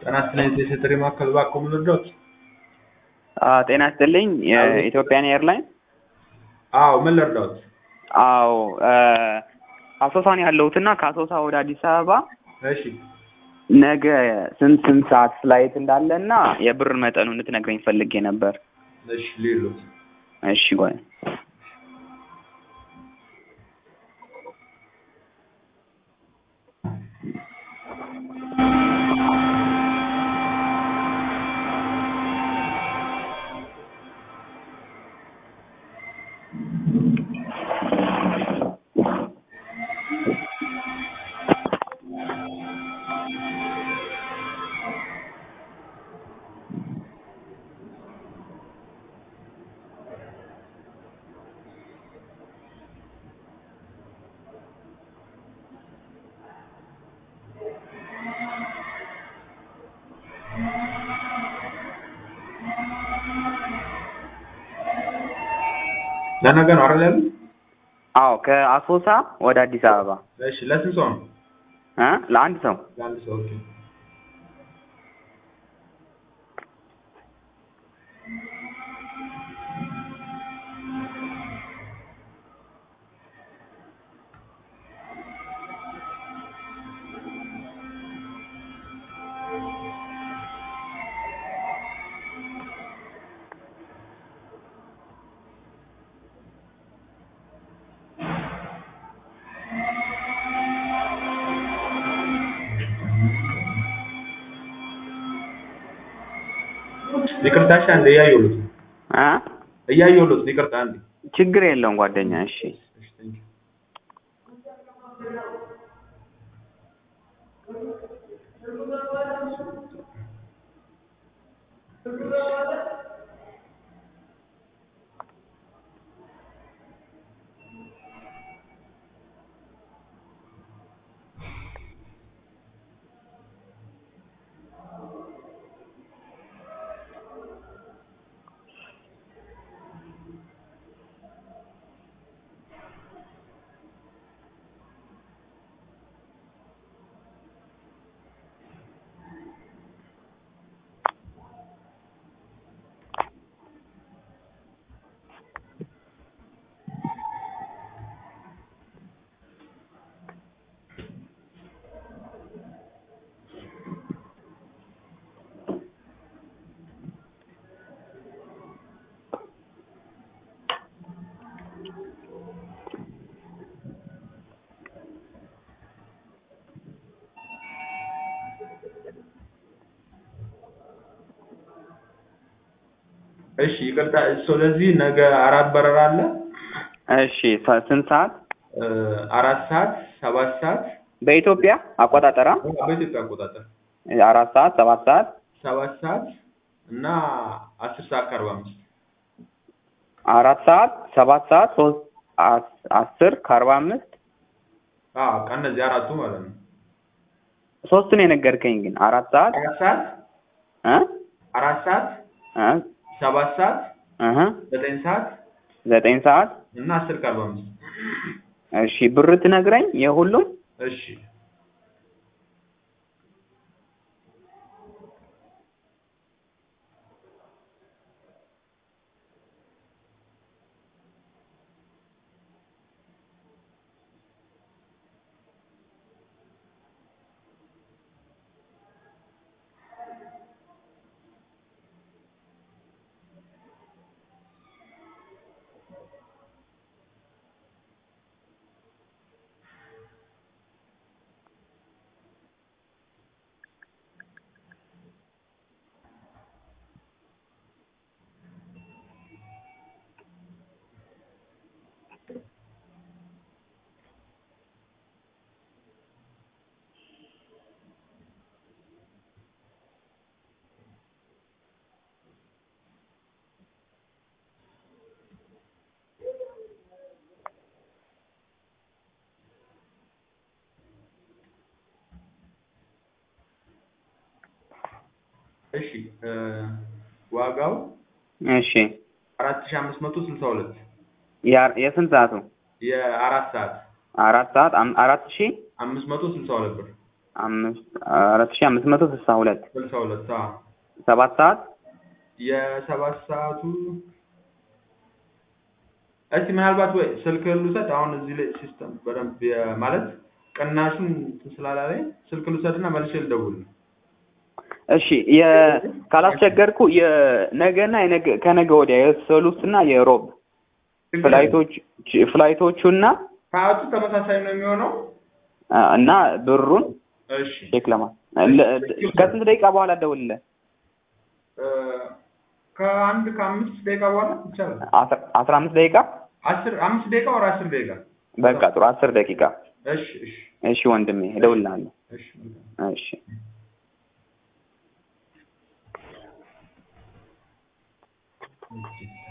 ጤና ይስጥልኝ የሴትሪ ማዕከል እባክዎ ምን ልርዳዎት? ጤና ይስጥልኝ የኢትዮጵያን ኤርላይን አዎ ምን ልርዳዎት? አዎ አሶሳ ነው ያለሁት እና ከአሶሳ ወደ አዲስ አበባ እሺ ነገ ስንት ስንት ሰዓት ፍላይት እንዳለ እና የብር መጠኑ እንድትነግረኝ ፈልጌ ነበር። እሺ ልሂድልዎት። እሺ ቆይ ለነገ ነው አይደል ያሉት? አዎ ከአሶሳ ወደ አዲስ አበባ እሺ ለስንት ሰው ነው? እ ለአንድ ሰው ለአንድ ሰው ኦኬ። ይቅርታ እሺ አንዴ እያየሁልዎት ነው እ እያየሁልዎት ነው ይቅርታ አንዴ ችግር የለውም ጓደኛ እሺ እሺ ቴንኪው እሺ ይቅርታ ስለዚህ ነገ አራት በረራ አለ እሺ ሰ- ስንት ሰዓት እ አራት ሰዓት ሰባት ሰዓት በኢትዮጵያ አቆጣጠራ በኢትዮጵያ አቆጣጠር አራት ሰዓት ሰባት ሰዓት ሰባት ሰዓት እና አስር ሰዓት ከአርባ አምስት አራት ሰዓት ሰባት ሰዓት ሶስት አስ- አስር ከአርባ አምስት አዎ በቃ እነዚህ አራቱ ማለት ነው ሶስቱን የነገርከኝ ግን አራት ሰዓት አራት ሰዓት እ አራት ሰዓት እ ሰባት ሰዓት እህ ዘጠኝ ሰዓት ዘጠኝ ሰዓት እና አስር ከአርባ አምስት እሺ ብር ትነግረኝ የሁሉም እሺ እሺ እ ዋጋው እሺ አራት ሺህ አምስት መቶ ስልሳ ሁለት ያ- የስንት ሰዓቱ የአራት ሰዓት አራት ሰዓት አም- አራት ሺህ አምስት መቶ ስልሳ ሁለት ብር አምስት አራት ሺህ አምስት መቶ ስልሳ ሁለት ስልሳ ሁለት አዎ ሰባት ሰዓት የሰባት ሰዓቱ እስቲ ምናልባት ወይ ስልክ ልውሰድ አሁን እዚህ ላይ ሲስተም በደንብ የ- ማለት ቅናሹን እንትን ስላላለኝ ስልክ ልውሰድና መልሼ ልደውል እሺ የ- ካላስቸገርኩ የነገና የነገ ከነገ ወዲያ የሰሉስና የሮብ ፍላይቶች ፍላይቶቹና ሰዓቱ ተመሳሳይ ነው የሚሆነው አ፣ እና ብሩን እሺ ቼክ ለማ ለ- ከስንት ደቂቃ በኋላ እደውልልህ? እ፣ ከአንድ ከአምስት ደቂቃ በኋላ ይቻላል አስራ አስራ አምስት ደቂቃ አስር አምስት ደቂቃ ወር አስር ደቂቃ በቃ ጥሩ አስር ደቂቃ እሺ እሺ እሺ ወንድሜ እደውልልሃለሁ እሺ እሺ እሺ